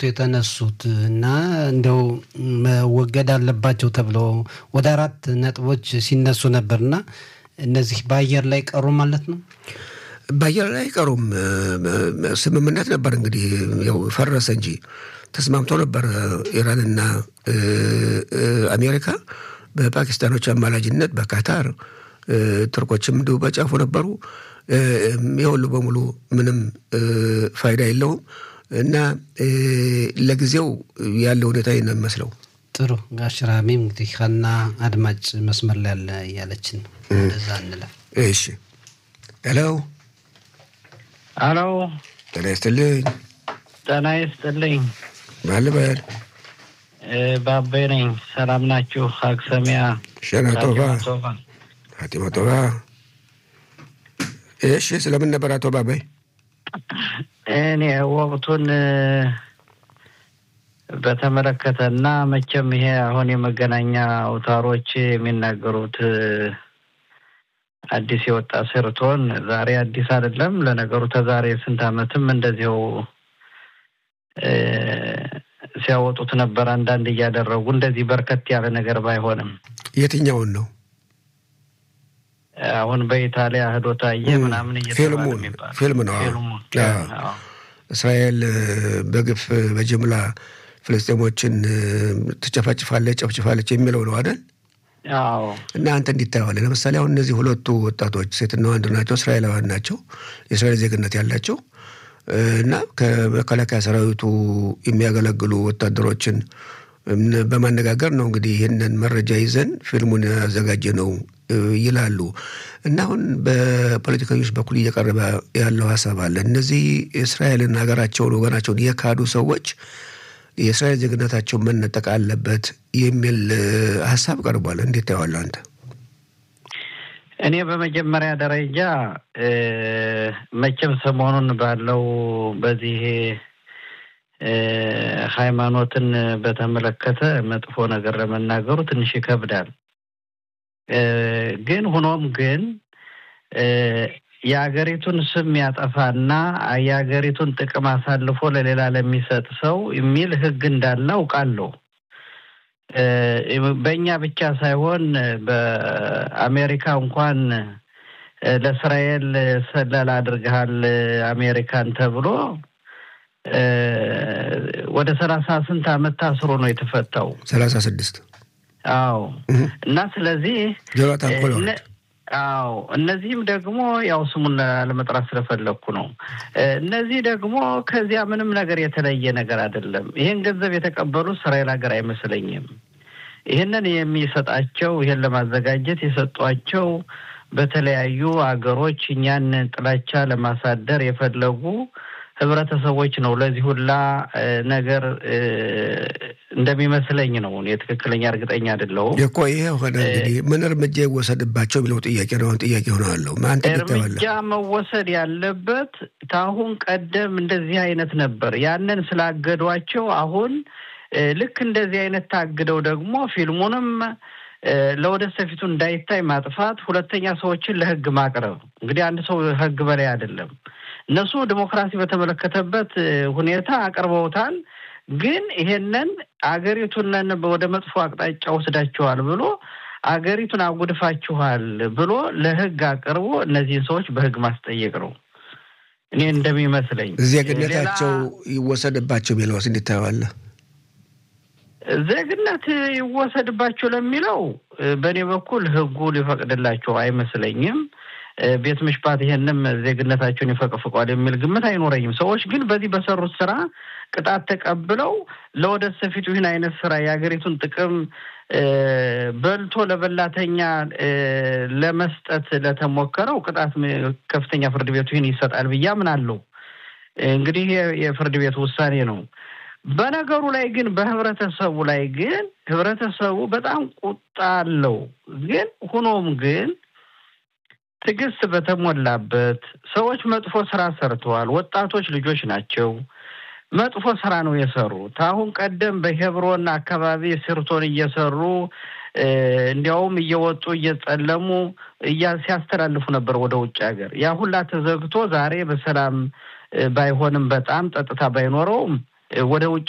በወቅቱ የተነሱት እና እንደው መወገድ አለባቸው ተብሎ ወደ አራት ነጥቦች ሲነሱ ነበርና እነዚህ በአየር ላይ ቀሩ ማለት ነው። በአየር ላይ አይቀሩም። ስምምነት ነበር እንግዲህ ያው ፈረሰ እንጂ ተስማምቶ ነበር ኢራንና አሜሪካ በፓኪስታኖች አማላጅነት በካታር ትርኮችም እንዲሁ በጫፉ ነበሩ። የሁሉ በሙሉ ምንም ፋይዳ የለውም እና ለጊዜው ያለ ሁኔታ ነው የሚመስለው። ጥሩ ጋሽ ራሚም እንግዲህ ሀና አድማጭ መስመር ላይ ያለ እያለችን ነው። እንደዛ እንለፍ። እሺ ሄሎ አሎ፣ ጤና ይስጥልኝ። ጤና ይስጥልኝ። ማን ልበል? ባቤ ነኝ። ሰላም ናችሁ? አክሰሚያ ሸና ጦባ ቶባ ሀቲማ ጦባ። እሺ ስለምን ነበር አቶ ባባይ? እኔ ወቅቱን በተመለከተ እና መቼም ይሄ አሁን የመገናኛ አውታሮች የሚናገሩት አዲስ የወጣ ስርቶን ዛሬ አዲስ አይደለም። ለነገሩ ተዛሬ ስንት ዓመትም እንደዚው ሲያወጡት ነበር። አንዳንድ እያደረጉ እንደዚህ በርከት ያለ ነገር ባይሆንም የትኛውን ነው? አሁን በኢታሊያ ህዶ ታየ ምናምን እየተባለ ፊልሙን የሚባለው ፊልም ነው። ፊልሙን አዎ። እስራኤል በግፍ በጅምላ ፍልስጤሞችን ትጨፈጭፋለች፣ ጨፍጭፋለች የሚለው ነው አይደል? አዎ እና አንተ እንዲታየዋለህ። ለምሳሌ አሁን እነዚህ ሁለቱ ወጣቶች ሴትና ወንድ ናቸው፣ እስራኤላውያን ናቸው፣ የእስራኤል ዜግነት ያላቸው እና ከመከላከያ ሰራዊቱ የሚያገለግሉ ወታደሮችን በማነጋገር ነው እንግዲህ ይህንን መረጃ ይዘን ፊልሙን ያዘጋጀ ነው ይላሉ። እና አሁን በፖለቲከኞች በኩል እየቀረበ ያለው ሀሳብ አለ። እነዚህ እስራኤልን ሀገራቸውን፣ ወገናቸውን የካዱ ሰዎች የእስራኤል ዜግነታቸውን መነጠቅ አለበት የሚል ሀሳብ ቀርቧል። እንዴት ታየዋለህ አንተ? እኔ በመጀመሪያ ደረጃ መቼም ሰሞኑን ባለው በዚህ ሃይማኖትን በተመለከተ መጥፎ ነገር ለመናገሩ ትንሽ ይከብዳል። ግን ሆኖም ግን የሀገሪቱን ስም ያጠፋና የሀገሪቱን ጥቅም አሳልፎ ለሌላ ለሚሰጥ ሰው የሚል ሕግ እንዳለ አውቃለሁ። በእኛ ብቻ ሳይሆን በአሜሪካ እንኳን ለእስራኤል ሰለላ አድርገሃል አሜሪካን ተብሎ ወደ ሰላሳ ስንት ዓመት ታስሮ ነው የተፈታው። ሰላሳ ስድስት አዎ። እና ስለዚህ ጆናታን ኮሎን አዎ እነዚህም ደግሞ ያው ስሙን ለመጥራት ስለፈለግኩ ነው። እነዚህ ደግሞ ከዚያ ምንም ነገር የተለየ ነገር አይደለም። ይህን ገንዘብ የተቀበሉ እስራኤል ሀገር አይመስለኝም። ይህንን የሚሰጣቸው ይህን ለማዘጋጀት የሰጧቸው በተለያዩ አገሮች እኛን ጥላቻ ለማሳደር የፈለጉ ህብረተሰቦች ነው። ለዚህ ሁላ ነገር እንደሚመስለኝ ነው። እኔ ትክክለኛ እርግጠኛ አይደለሁም እኮ ይሄ ሆነ እንግዲህ ምን እርምጃ ይወሰድባቸው የሚለው ጥያቄ ነው። አሁን ጥያቄ ሆነ አለው አንተ እርምጃ መወሰድ ያለበት ከአሁን ቀደም እንደዚህ አይነት ነበር። ያንን ስላገዷቸው አሁን ልክ እንደዚህ አይነት ታግደው ደግሞ ፊልሙንም ለወደፊት ፊቱ እንዳይታይ ማጥፋት፣ ሁለተኛ ሰዎችን ለህግ ማቅረብ። እንግዲህ አንድ ሰው ህግ በላይ አይደለም። እነሱ ዲሞክራሲ በተመለከተበት ሁኔታ አቅርበውታል። ግን ይሄንን አገሪቱንን ወደ መጥፎ አቅጣጫ ወስዳችኋል ብሎ አገሪቱን አጉድፋችኋል ብሎ ለህግ አቅርቦ እነዚህን ሰዎች በህግ ማስጠየቅ ነው እኔ እንደሚመስለኝ። ዜግነታቸው ይወሰድባቸው ቢለውስ እንዴት ታየዋለህ? ዜግነት ይወሰድባቸው ለሚለው በእኔ በኩል ህጉ ሊፈቅድላቸው አይመስለኝም። ቤት ምሽባት ይሄንም ዜግነታቸውን ይፈቅፍቋል የሚል ግምት አይኖረኝም። ሰዎች ግን በዚህ በሰሩት ስራ ቅጣት ተቀብለው ለወደፊት ፊቱ ይህን አይነት ስራ የሀገሪቱን ጥቅም በልቶ ለበላተኛ ለመስጠት ለተሞከረው ቅጣት ከፍተኛ ፍርድ ቤቱ ይህን ይሰጣል ብዬ አምናለሁ። እንግዲህ የፍርድ ቤቱ ውሳኔ ነው። በነገሩ ላይ ግን በህብረተሰቡ ላይ ግን ህብረተሰቡ በጣም ቁጣ አለው። ግን ሁኖም ግን ትዕግስት በተሞላበት ሰዎች መጥፎ ስራ ሰርተዋል። ወጣቶች ልጆች ናቸው። መጥፎ ስራ ነው የሰሩት። አሁን ቀደም በሄብሮን አካባቢ ስርቶን እየሰሩ እንዲያውም እየወጡ እየጸለሙ ሲያስተላልፉ ነበር ወደ ውጭ ሀገር። ያ ሁላ ተዘግቶ ዛሬ በሰላም ባይሆንም በጣም ጸጥታ ባይኖረውም ወደ ውጭ